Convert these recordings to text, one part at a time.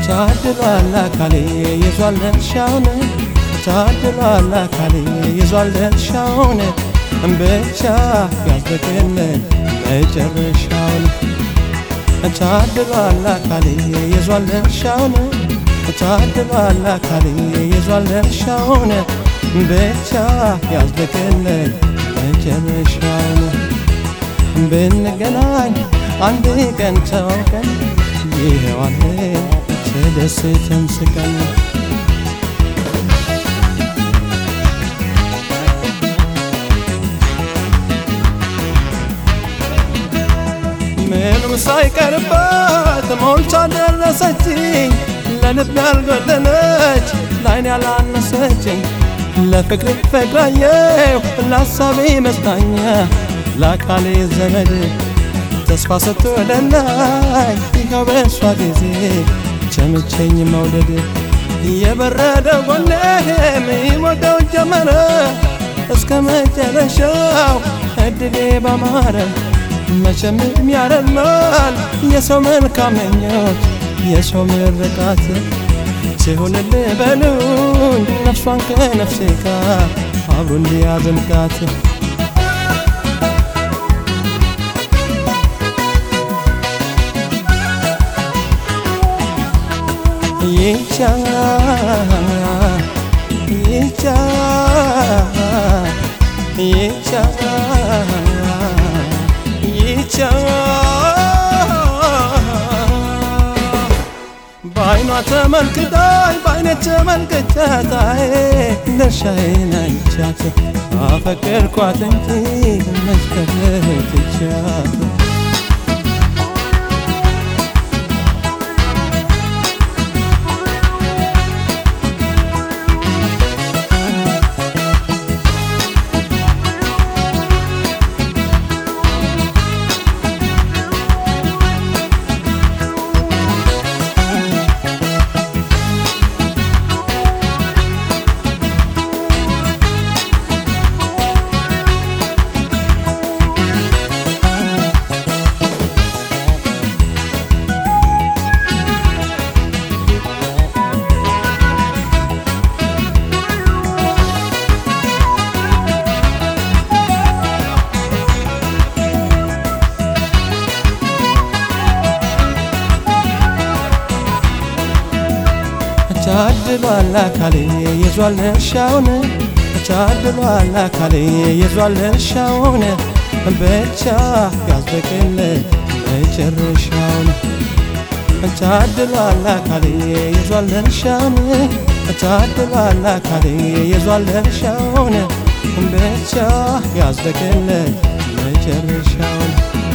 ታድሏል አካሌ ይዟል ድርሻውን ታድሏል አካሌ ይዟል ድርሻውን ብቻ ያዝልቅልን መጨረሻውን ታድሏል አካሌ ይዟል ድርሻውን ታድሏል አካሌ ይዟል ድርሻውን ብቻ ያዝልቅልን መጨረሻውን ብንገናኝ አንድ ቀን ተዋውቀን ይኸዋለ ተደስተን ስቀን ምንም ሳይቀርባት ሞልታ ደረሰችኝ ለልብ ያልጎደለች ላይን ያላነሰችኝ ለፍቅሬ ፍቅራየው ለሀሳቤ መጽናኛ ለአካሌ ዘመድ ተስፋ ስትወደላይ ይኸው በእሷ ጊዜ ቸምቸኝ መውደድ የበረደ ጎኔም ይሞቀው ጀመረ እስከ መጨረሻው እድሌ ባማረ መቼም ያረማል የሰው መልካም ምኞት የሰው ምርቃት ሲሆንልህ በሉኝ ነፍሷን ከነፍሴ ጋር አብሮ እንዲያዘልቃት ይቻ ይቻ ይቻ ይቻ በአይኗ ተመልክታኝ በአይኔ ተመልክቻታይ ድርሻዬን አይቻት አፈቀርኳት እንጂ መስከረም ትቻት ታድሏል አካሌ ይዟል ድርሻውን ታድሏል አካሌ ይዟል ድርሻውን ብቻ ያዝልቅልን መጨረሻውን ታድሏል አካሌ ይዟል ድርሻውን ታድሏል አካሌ ይዟል ድርሻውን ብቻ ያዝልቅልን መጨረሻውን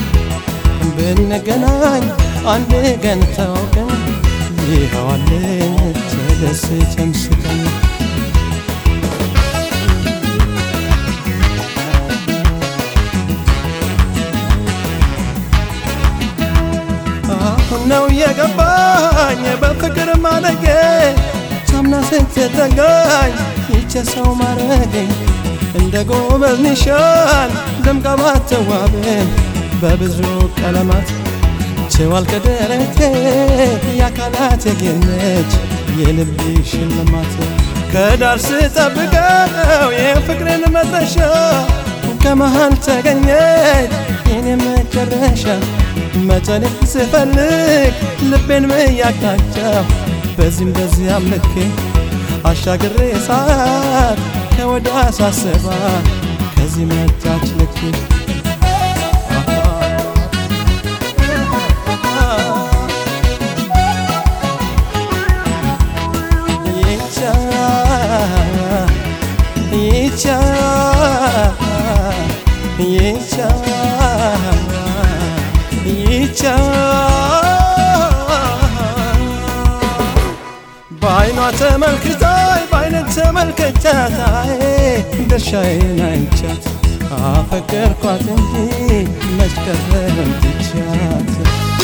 ብንገናኝ አንድ ቀን ተዋውቀን ይኸዋለ ተደስተን ስቀን አሁን ነው የገባኝ በፍቅር ማለጌ ሳምና ስትጠጋኝ ይቼ ሰው ማረጌ እንደ ጎበዝ ኒሻን ደምቃ ባትዋብም በብዙ ቀለማት ችዋል ከደረቴ የአካላት የጌነች የልብ ሽልማት ከዳር ስጠብቀው የፍቅርን መድረሻ ከመሃል ተገኘች የኔ መጨረሻ መጠን ስፈልግ ልቤን ምያቅጣጫው በዚህም በዚያም ልኬ አሻግሬ ሳት ከወዳ ሳስባት ከዚህ መጣች ልኬ ይቻ ይቻ ይቻ በአይኗ ተመልክታይ በአይነት ተመልከቻታይ ድርሻዬን አይቻት አፈቀርኳት እንጂ መች ቀረም ትቻት